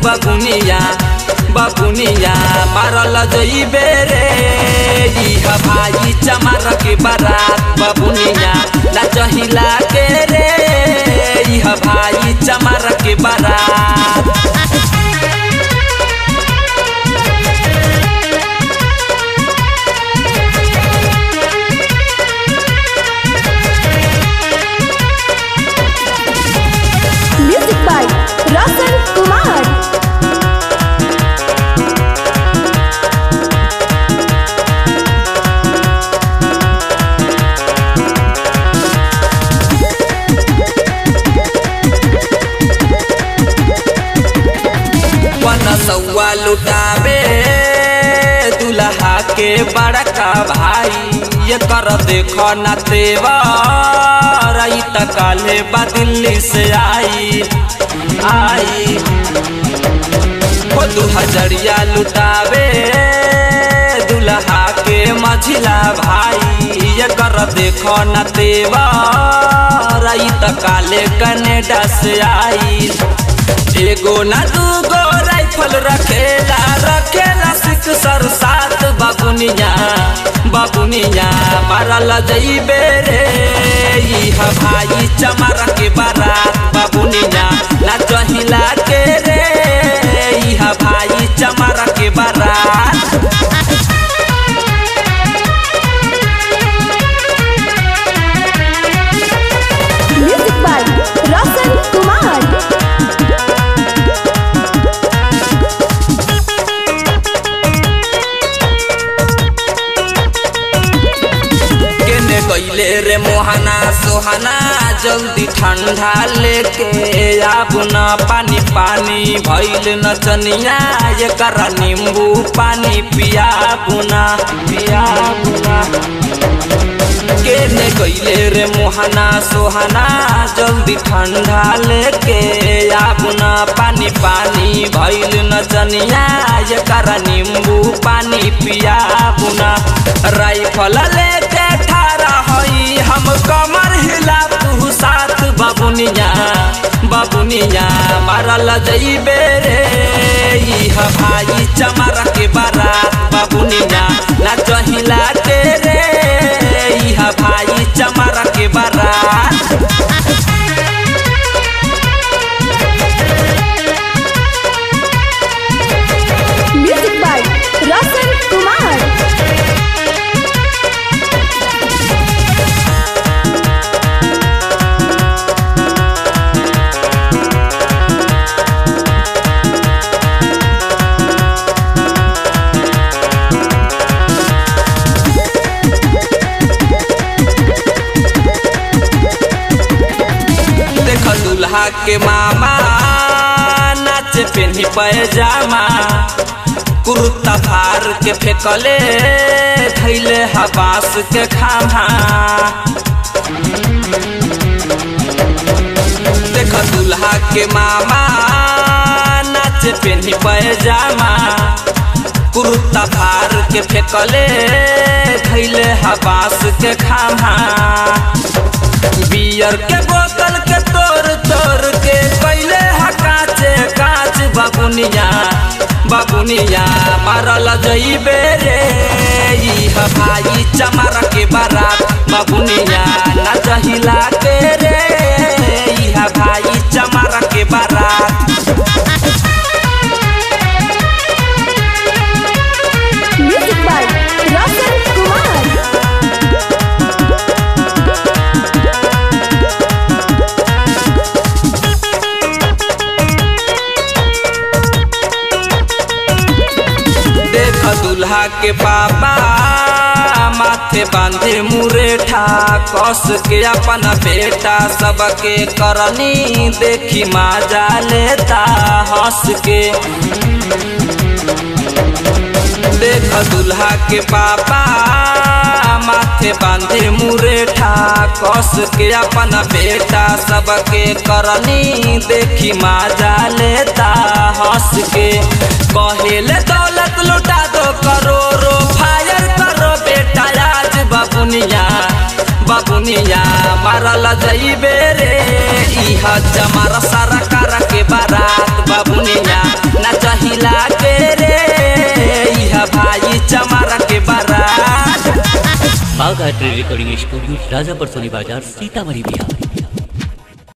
बबुनिया बबुनिया मारल जइबे रे इह भाई चमार के बारात बबुनिया नाचहिला के रे इह भाई चमार के बारात Music by Roshan Kumar. बनसौआ लुटावे दुल्हा के बड़का भाई ये कर देखो न तेवर ई त काले बा दिल्ली से आई आई हो दू हजरिया लुटावे दुल्हा के मझिला भाई ये कर देखो न तेवर ई त काले कनेडा से आई एगो ना दूगो राइफल रखेला रखेला सिख सर सात बाबुनिया बाबुनिया मारल जइबे रे इह भाई चमार के बारात बाबुनिया नाचहिला के रे इह भाई चमार के बारात Music by Roshan Kumar. केने गईले रे मोहना सोहना जल्दी ठंडा लेके आबू न पानी पानी भइल नचनिया ये कर नींबू पानी पियाबू न पियाबू न केने गईले रे मोहना सोहना जल्दी ठंडा लेके आबू न पानी पानी भइल नचनिया ये कर नींबू पानी पियाबू न राइफल लेके ठारा हई हम कमर हिला तू साथ बाबुनिया बाबुनिया मारल जइबे रे इह भाई चमार के बारात बाबुनिया नाचहिला के रे इह भाई चमार के बारात Music by Roshan Kumar. देख दुल्हा के मामा नाचे पेन्ही पैजामा कुर्ता फार के फेंकले धैले हबास के खामा देख दुल्हा के मामा नाचे पेन्ही पैजामा कुर्ता फार के फेंकले धैले हबास के खामा बियर के बोतल के तोड़ तोड़ के कैले हा काचे काच बाबुनिया बाबुनिया मारल जइबे रे इह भाई चमार के बारात बाबुनिया नाचहिला के रे इह भाई चमार के बारात Music by Roshan Kumar. देख दुल्हा के पापा माथे बांधे मुरेठा कस के अपन बेटा सबके करनी देखी माजा लेता हंस के देख दुल्हा के पापा माथे बांधे मुरेठा कस के अपन बेटा सबके करनी देखी माजा लेता हंस के कहेले दौलत लुटा दो करोड़ो फायर करो बेटा आज बाबुनिया बाबू बाबुनिया मारल जइबे रे इह जमार सारा कार के बारात बाबुनिया ना चहिला के रे इह भाई चमार के बारात बाघ art recording studio Rajapur Soni बाजार सीतामढ़ी बिहार